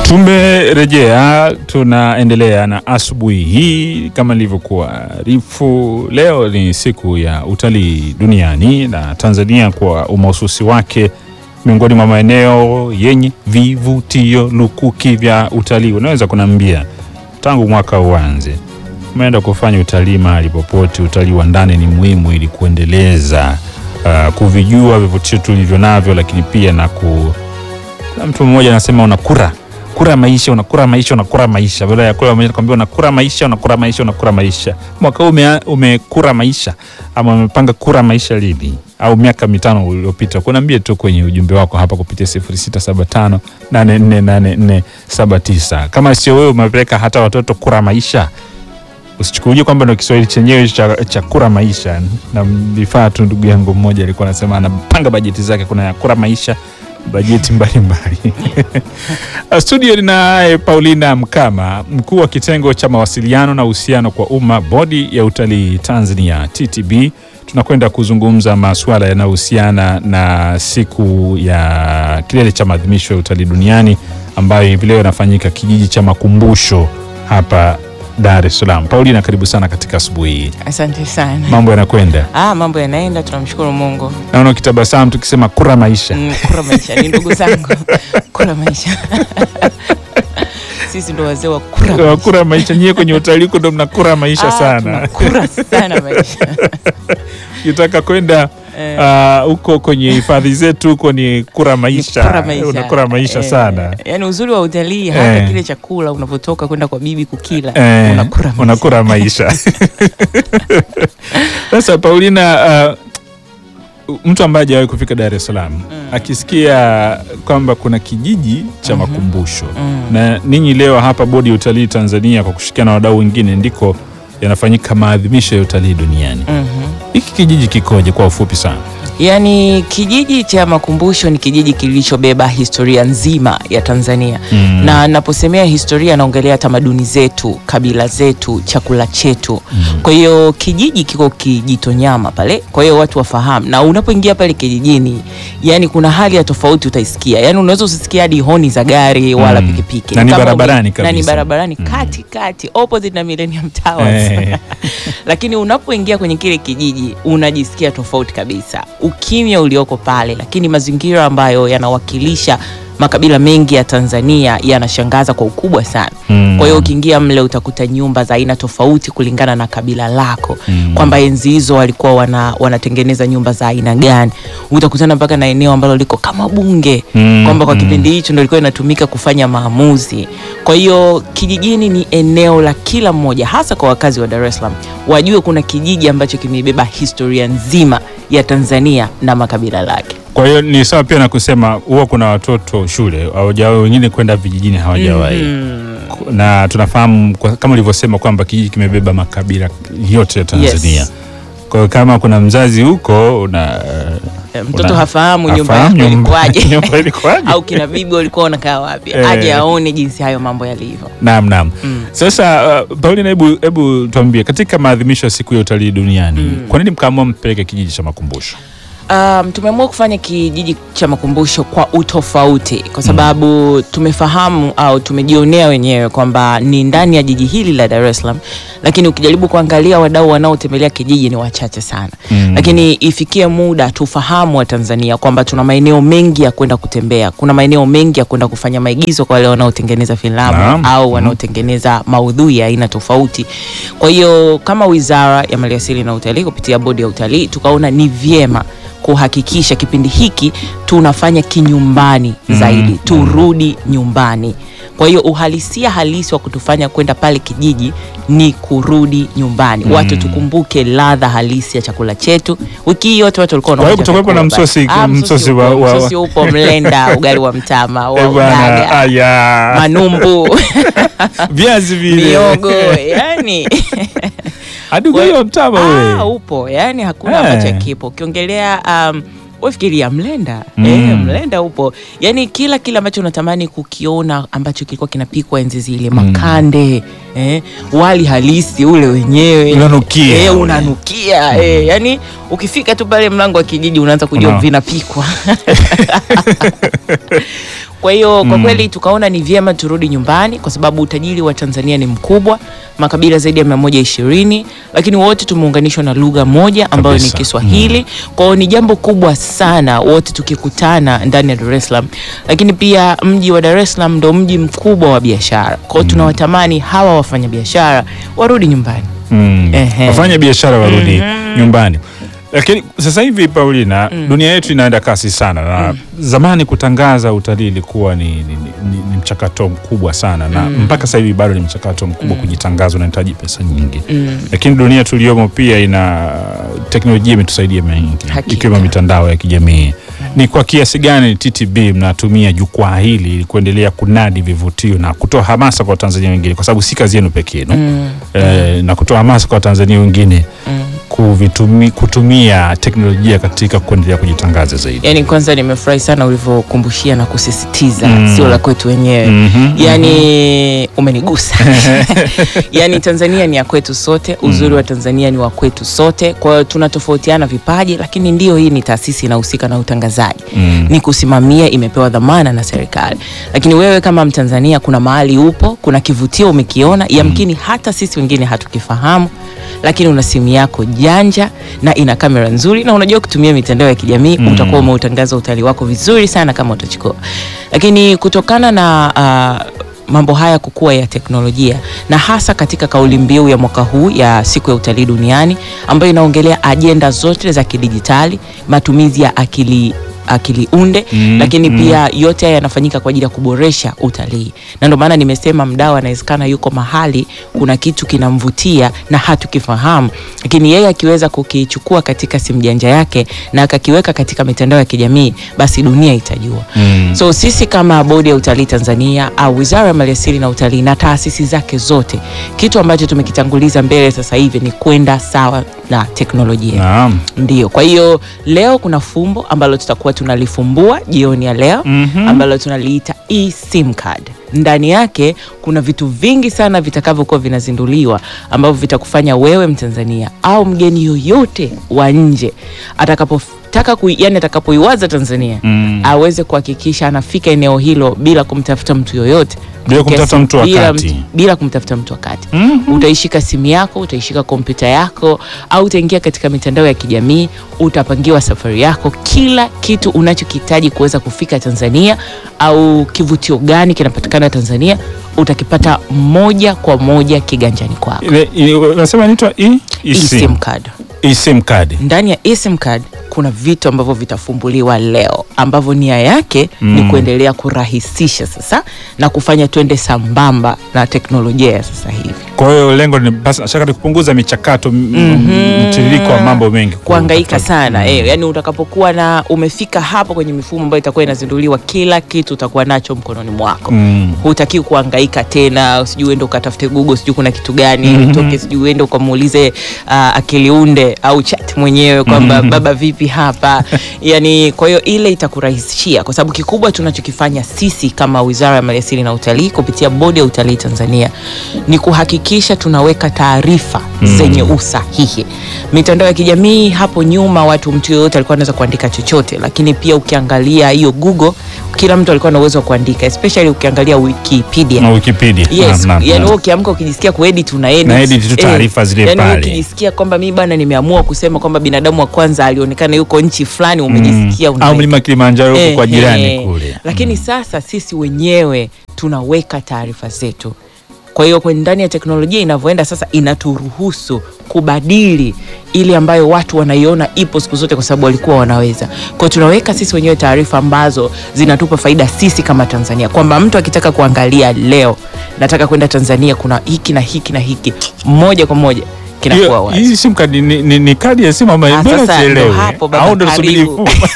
Tumerejea, tunaendelea na asubuhi hii kama nilivyokuarifu. Leo ni siku ya utalii duniani na Tanzania kwa umahususi wake miongoni mwa maeneo yenye vivutio lukuki vya utalii. Unaweza kuniambia tangu mwaka uanze umeenda kufanya utalii mahali popote? Utalii wa ndani ni muhimu ili kuendeleza uh, kuvijua vivutio tulivyo navyo, lakini pia na ku kuna mtu mmoja anasema unakura kura maisha unakura maisha unakura maisha, badala ya kula maisha nakwambia unakura maisha unakura maisha unakura maisha. Mwaka huu ume, umekura maisha ama umepanga kura maisha lini? Au miaka mitano uliopita? Kunaambie tu kwenye ujumbe wako hapa kupitia 0675 848479 kama sio wewe umepeleka hata watoto kura maisha usichukulie kwamba ndo Kiswahili chenyewe cha, cha kura maisha. Na vifaa tu, ndugu yangu mmoja alikuwa anasema anapanga bajeti zake, kuna ya kura maisha, bajeti mbalimbali. Studio ninaye Paulina Mkama, mkuu wa kitengo cha mawasiliano na uhusiano kwa umma, bodi ya utalii Tanzania TTB. Tunakwenda kuzungumza masuala yanayohusiana na siku ya kilele cha maadhimisho ya utalii duniani ambayo hivi leo inafanyika kijiji cha Makumbusho hapa Dar es Salaam. Paulina, karibu sana katika asubuhi hii. Asante sana. Mambo yanakwenda? Ah, mambo yanaenda, tunamshukuru Mungu. Naona ukitabasamu tukisema kura maisha. Mm, kura maisha ni ndugu zangu. Kura maisha. Sisi ndo wazee wa kura Wa maisha. kura maisha, nyie kwenye utalii huko ndo mnakura maisha Ah, sana. tunakura sana maisha. Ukitaka kwenda Eh. ah, huko kwenye hifadhi zetu huko ni kura maisha, Kura maisha. unakura maisha Eh, sana. Yaani uzuri wa utalii hata Eh. kile chakula unavyotoka kwenda kwa bibi kukila Eh, unakura maisha. unakura maisha. Sasa Paulina, ah, mtu ambaye hajawahi kufika Dar es Salaam akisikia kwamba kuna kijiji cha makumbusho Mm. na ninyi leo hapa bodi ya utalii Tanzania kwa kushirikiana na wadau wengine ndiko yanafanyika maadhimisho ya utalii duniani. Mhm. Hiki kijiji kikoje kwa ufupi sana? Yaani kijiji cha Makumbusho ni kijiji kilichobeba historia nzima ya Tanzania Mm. na naposemea historia naongelea tamaduni zetu, kabila zetu, chakula chetu. Kwa hiyo kijiji kiko Kijitonyama pale, kwa hiyo watu wafahamu, na unapoingia pale kijijini, yani kuna hali ya tofauti utaisikia, yani unaweza usisikia hadi honi za gari wala Mm. pikipiki Na ni Kama barabarani ume- na ni kabisa. barabarani kati kati opposite na Millennium Towers Eh. lakini unapoingia kwenye kile kijiji unajisikia tofauti kabisa, ukimya ulioko pale, lakini mazingira ambayo yanawakilisha makabila mengi ya Tanzania yanashangaza kwa ukubwa sana. Mm. Kwa hiyo ukiingia mle utakuta nyumba za aina tofauti kulingana na kabila lako Mm. kwamba enzi hizo walikuwa wana, wanatengeneza nyumba za aina gani. Utakutana mpaka na eneo ambalo liko kama bunge Mm, kwamba kwa mm. kipindi hicho ndio ilikuwa inatumika kufanya maamuzi. Kwa hiyo kijijini ni eneo la kila mmoja, hasa kwa wakazi wa Dar es Salaam, wajue kuna kijiji ambacho kimebeba historia nzima ya Tanzania na makabila lake. Kwa hiyo ni sawa pia na kusema huwa kuna watoto shule hawajawahi, wengine kwenda vijijini hawajawahi Mm. na tunafahamu kwa- kama ulivyosema kwamba kijiji kimebeba makabila yote ya Tanzania. Yes. Kwa hiyo kama kuna mzazi huko una Mtoto una- hafahamu nyumba hafahamu yako nyumba- ilikuwaje nyumba ilikuwaje? au kina bibi walikuwa wanakaa wapi, Eh. aje aone jinsi hayo mambo yalivyo. Naam, naam. Mm. Sasa uh, Paulina, hebu hebu tuambie katika maadhimisho ya siku ya utalii duniani kwa nini mkaamua mpeleke kijiji cha makumbusho? Um, tumeamua kufanya kijiji cha makumbusho kwa utofauti kwa sababu tumefahamu au tumejionea wenyewe kwamba ni ndani ya jiji hili la Dar es Salaam, lakini ukijaribu kuangalia wadau wanaotembelea kijiji ni wachache sana Mm. lakini ifikie muda tufahamu wa Tanzania kwamba tuna maeneo mengi ya kwenda kutembea, kuna maeneo mengi ya kwenda kufanya maigizo kwa wale wanaotengeneza filamu Naam. au wanaotengeneza maudhui ya aina tofauti. Kwa hiyo kama Wizara ya Maliasili na Utalii kupitia Bodi ya Utalii tukaona ni vyema kuhakikisha kipindi hiki tunafanya kinyumbani zaidi, turudi nyumbani. Kwa hiyo uhalisia halisi wa kutufanya kwenda pale kijiji ni kurudi nyumbani. Watu tukumbuke ladha halisi ya chakula chetu. Wiki hii yote watu walikuwa Kwa hiyo wanaonja kutakuwepo na vyakula. msosi- Ah, msosi wa- upo, wa- wa- msosi upo, mlenda, ugali wa mtama, wa Eh, bwana, udaga, aya. manumbu, Viazi vile. miogo, yani Hadi ugali wa mtama Ah, wewe. upo yani hakuna Eh. ambacho kipo ukiongelea um, wefikiria mlenda Mm. eh, mlenda upo yani kila kile ambacho unatamani kukiona ambacho kilikuwa kinapikwa enzi zile makande eh, wali halisi ule wenyewe Unanukia eh, ule. unanukia eh, yani ukifika tu pale mlango wa kijiji unaanza kujua Una- vinapikwa Kwa hiyo kwa Mm. kweli tukaona ni vyema turudi nyumbani kwa sababu utajiri wa Tanzania ni mkubwa, makabila zaidi ya 120, lakini wote tumeunganishwa na lugha moja ambayo ni Kabisa. Kiswahili. Kwa hiyo ni jambo kubwa sana wote tukikutana ndani ya Dar es Salaam, lakini pia mji wa Dar es Salaam ndo mji mkubwa wa biashara. Kwa hiyo tunawatamani hawa wafanyabiashara warudi nyumbani. Mm. Ehe. wafanya biashara warudi nyumbani lakini sasa hivi Paulina, dunia yetu inaenda kasi sana na zamani kutangaza utalii ilikuwa ni, ni, ni, ni mchakato mkubwa sana na mpaka sasa hivi bado ni mchakato mkubwa kujitangaza, unahitaji pesa nyingi lakini dunia tuliyomo pia ina teknolojia imetusaidia mengi Hakika. ikiwemo mitandao ya kijamii. Ni kwa kiasi gani TTB mnatumia jukwaa hili ili kuendelea kunadi vivutio na kutoa hamasa kwa Watanzania wengine, kwa sababu si kazi yenu pekee no? eh, na kutoa hamasa kwa Watanzania wengine kuvitumi, kutumia teknolojia katika kuendelea kujitangaza zaidi. Yaani kwanza nimefurahi sana ulivyokumbushia na kusisitiza Mm. sio la kwetu wenyewe. Mhm, Yaani umenigusa. Yaani Tanzania ni ya kwetu sote, uzuri wa Tanzania ni wa kwetu sote. Kwa hiyo tunatofautiana vipaji, lakini ndio hii ni taasisi inahusika na utangazaji. Mm. Ni kusimamia, imepewa dhamana na serikali. Lakini wewe kama Mtanzania, kuna mahali upo, kuna kivutio umekiona, yamkini hata sisi wengine hatukifahamu, lakini una simu yako janja na ina kamera nzuri na unajua kutumia mitandao ya kijamii Mm. utakuwa umeutangaza utalii wako vizuri sana kama utachukua. Lakini kutokana na ah, mambo haya kukua ya teknolojia na hasa katika kauli mbiu ya mwaka huu ya siku ya utalii duniani ambayo inaongelea ajenda zote za kidijitali, matumizi ya akili akili unde Mm, lakini mm. pia yote haya yanafanyika kwa ajili ya kuboresha utalii, na ndio maana nimesema mdau anawezekana yuko mahali kuna kitu kinamvutia na hatukifahamu, lakini yeye akiweza kukichukua katika simu janja yake na akakiweka katika mitandao ya kijamii, basi dunia itajua. Mm. So sisi kama bodi ya utalii Tanzania au wizara ya maliasili na utalii na taasisi zake zote, kitu ambacho tumekitanguliza mbele sasa hivi ni kwenda sawa na teknolojia. Naam. Ndio, kwa hiyo leo kuna fumbo ambalo tutakuwa tunalifumbua jioni ya leo Mhm. ambalo tunaliita eSIM card. Ndani yake kuna vitu vingi sana vitakavyokuwa vinazinduliwa ambavyo vitakufanya wewe Mtanzania au mgeni yoyote wa nje atakapotaka kui, yani atakapoiwaza Tanzania Mm. aweze kuhakikisha anafika eneo hilo bila kumtafuta mtu yoyote Bila kumtafuta mtu wa bila, kati. mtu- bila kumtafuta mtu wa kati Mhm. utaishika simu yako, utaishika kompyuta yako, au utaingia katika mitandao ya kijamii, utapangiwa safari yako, kila kitu unachokihitaji kuweza kufika Tanzania au kivutio gani kinapatikana Tanzania utakipata moja kwa moja kiganjani kwako. Ile- ile- Unasema inaitwa e- eSIM eSIM card. eSIM card. Ndani ya eSIM card kuna vitu ambavyo vitafumbuliwa leo ambavyo nia yake ni Mm. kuendelea kurahisisha sasa na kufanya twende sambamba na teknolojia ya sasa hivi. Kwa hiyo lengo ni basi shaka ni kupunguza michakato m- m- mtiririko wa mambo mengi kuhangaika katika- sana Mm. eh, yani utakapokuwa na umefika hapo kwenye mifumo ambayo itakuwa inazinduliwa, kila kitu utakuwa nacho mkononi mwako Mm. hutaki kuhangaika tena, sijui uende ukatafute Google, sijui kuna kitu gani Mhm. utoke, sijui uende ukamuulize uh, akili unde au chat mwenyewe kwamba Mhm. baba vipi hapa yani. Kwa hiyo ile itakurahisishia, kwa sababu kikubwa tunachokifanya sisi kama Wizara ya Maliasili na Utalii kupitia Bodi ya Utalii Tanzania ni kuhakikisha tunaweka taarifa Mm. zenye usahihi. Mitandao ya kijamii hapo nyuma, watu mtu yoyote alikuwa anaweza kuandika chochote, lakini pia ukiangalia hiyo Google, kila mtu alikuwa na uwezo wa kuandika, especially ukiangalia Wikipedia na Wikipedia. Yes, Naam, naam, yani naam. wewe ukiamka ukijisikia kuedit una edit. Na edit tu taarifa zile yani wewe pale. ukijisikia kwamba mimi bana nimeamua kusema kwamba binadamu wa kwanza alionekana yuko nchi fulani umejisikia Mm. una au mlima Kilimanjaro huko kwa Eh, jirani eh. kule. Lakini sasa sisi wenyewe tunaweka taarifa zetu. Kwa hiyo kwenye ndani ya teknolojia inavyoenda sasa, inaturuhusu kubadili ile ambayo watu wanaiona ipo siku zote, kwa sababu walikuwa wanaweza. Kwa hiyo tunaweka sisi wenyewe taarifa ambazo zinatupa faida sisi kama Tanzania, kwamba mtu akitaka kuangalia leo, nataka kwenda Tanzania, kuna hiki na hiki na hiki, moja kwa moja kinakuwa Hiyo- wazi. Hii simu kadi ni, ni, ni kadi ya simu ama Ah, mbona sasa sielewi? ndo hapo baba, Au ndo tusubiri karibu. mfumo?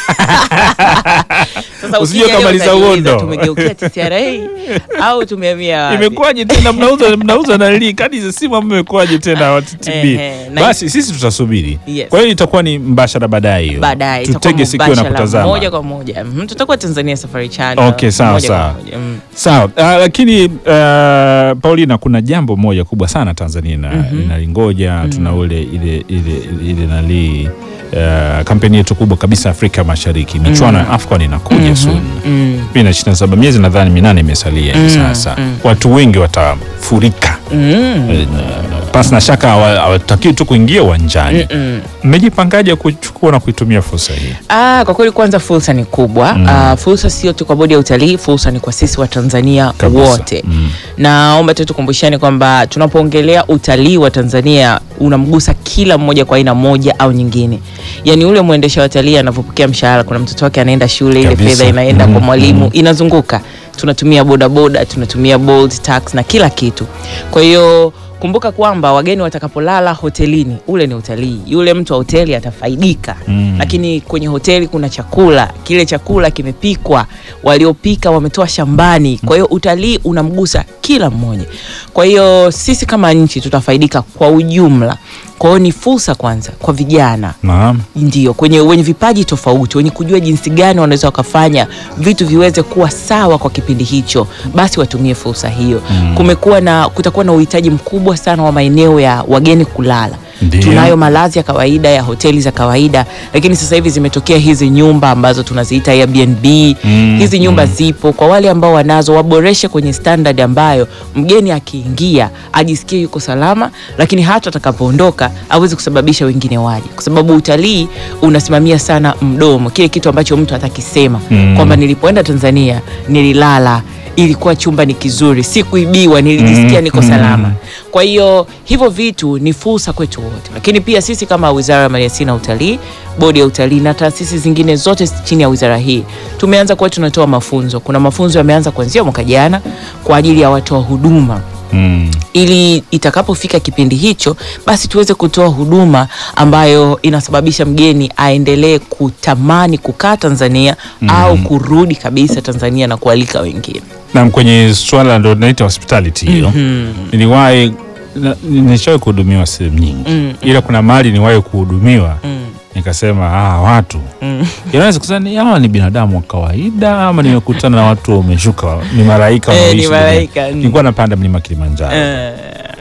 Sasa Usije ukija leo ukamaliza utajiuliza, uondo. tumegeukia TCRA au tumehamia wapi? Imekuwaje tena mnauza mnauza nali kadi za simu ama imekuwaje tena wa TTB? Ehe, na- Basi sisi tutasubiri. Yes. Kwa hiyo itakuwa ni mbashara baadaye hiyo. baadaye itakuwa tutege sikio na mubashara kutazama. moja kwa moja Mhm, tutakuwa Tanzania Safari Channel Okay, sawa, moja kwa sawa. moja. Mm. Sawa, uh, lakini uh, Paulina, kuna jambo moja kubwa sana Tanzania ina- Mhm. inalingoja. Tuna ule ile ile ile nali uh, kampeni yetu kubwa kabisa Afrika Mashariki, michuano ya AFCON inakuja ya Suni mm, mi na ishirini na saba miezi nadhani minane imesalia hivi Mm, sasa mm. watu wengi watafurika mm, Eh, na- pasi na shaka hawa- hawatakiwi tu kuingia uwanjani mm. mmejipangaje kuchukua na kuitumia fursa hii Ah, kwa kweli kwanza fursa ni kubwa Mm. ah, fursa sio tu kwa bodi ya utalii, fursa ni kwa sisi wa Tanzania Kabisa. wote Mm. naomba tu tukumbushane kwamba tunapoongelea utalii wa Tanzania unamgusa kila mmoja kwa aina moja au nyingine. Yaani ule mwendesha watalii anavyopokea mshahara, kuna mtoto wake anaenda shule, ile Kabisa. fedha inaenda Mhm, kwa mwalimu mhm. inazunguka. Tunatumia bodaboda, tunatumia Bolt, tax na kila kitu. Kwa hiyo kumbuka kwamba wageni watakapolala hotelini, ule ni utalii. Yule mtu wa hoteli atafaidika Mm. lakini kwenye hoteli kuna chakula, kile chakula kimepikwa, waliopika wametoa shambani. Kwa hiyo utalii unamgusa kila mmoja. Kwa hiyo sisi kama nchi tutafaidika kwa ujumla. Kwa hiyo ni fursa kwanza kwa vijana Naam. ndio kwenye wenye vipaji tofauti, wenye kujua jinsi gani wanaweza wakafanya vitu viweze kuwa sawa kwa kipindi hicho, basi watumie fursa hiyo. Mm. Kumekuwa na kutakuwa na uhitaji mkubwa sana wa maeneo ya wageni kulala. Ndio. Tunayo malazi ya kawaida ya hoteli za kawaida, lakini sasa hivi zimetokea hizi nyumba ambazo tunaziita Airbnb. Mm, Hizi nyumba mm. zipo kwa wale ambao wanazo, waboreshe kwenye standard ambayo mgeni akiingia ajisikie yuko salama, lakini hata atakapoondoka aweze kusababisha wengine waje, kwa sababu utalii unasimamia sana mdomo, kile kitu ambacho mtu atakisema Mm. kwamba nilipoenda Tanzania nililala, ilikuwa chumba ni kizuri, sikuibiwa, nilijisikia Mm, niko mm. salama. Kwa hiyo hivyo vitu ni fursa kwetu wote, lakini pia sisi kama Wizara ya Maliasili na Utalii, Bodi ya Utalii na taasisi zingine zote chini ya wizara hii tumeanza kuwa tunatoa mafunzo. Kuna mafunzo yameanza kuanzia mwaka jana kwa ajili ya watoa huduma Mm. ili itakapofika kipindi hicho basi tuweze kutoa huduma ambayo inasababisha mgeni aendelee kutamani kukaa Tanzania au kurudi kabisa Tanzania na kualika wengine. Naam, kwenye swala ndo naita hospitality hiyo niliwahi na- nishawahi kuhudumiwa sehemu nyingi Mm. ila kuna mahali niwahi kuhudumiwa Mm. nikasema ah, watu Mm. yanaweza kusema ni hawa ni binadamu wa kawaida ama nimekutana na watu wameshuka ni malaika Eh, wanaoishi ni duniani. malaika, mm. nilikuwa napanda mlima Kilimanjaro Eh,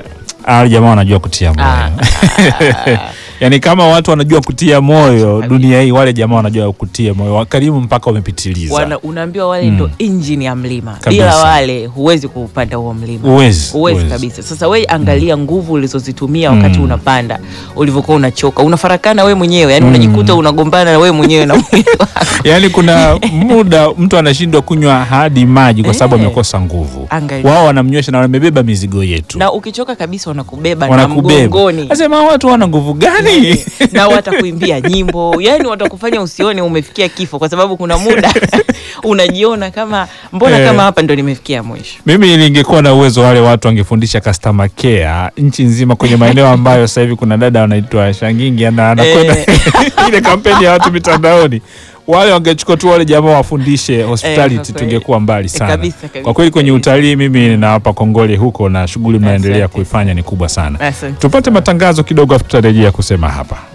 Ah, jamaa wanajua kutia moyo Ah. yaani kama watu wanajua kutia moyo dunia hii wale jamaa wanajua kutia moyo wakarimu mpaka wamepitiliza wana, unaambiwa wale Mm. ndo injini ya mlima. Kabisa. Bila wale huwezi kupanda huo mlima. uwezi Huwezi uwezi. kabisa. Sasa we angalia nguvu ulizozitumia wakati Mm. unapanda, ulivyokuwa unachoka, unafarakana we mwenyewe, yani Mm. unajikuta unagombana na we mwenyewe na mwili wako. yaani kuna muda mtu anashindwa kunywa hadi maji kwa sababu Eh. amekosa nguvu Angalia. wao wanamnywesha na wamebeba mizigo yetu na ukichoka kabisa wanakubeba na wanakubeba mgongoni nasema watu wana nguvu gani na watakuimbia nyimbo, yani watakufanya usione umefikia kifo, kwa sababu kuna muda unajiona kama mbona Eh. kama hapa ndo nimefikia mwisho. mimi ningekuwa na uwezo wale watu wangefundisha customer care nchi nzima kwenye maeneo ambayo sasa hivi kuna dada wanaitwa Shangingi ana- anakwenda ile kampeni ya watu mitandaoni wale wangechukua tu wale jamaa wafundishe hospitality kwa kweli. tungekuwa mbali Eh, sana kabisa, kabisa, kwa kweli kwenye kabisa. utalii mimi nawapa kongole huko na shughuli mnaendelea Asante. kuifanya ni kubwa sana Asante. tupate matangazo kidogo afu tutarejea kusema hapa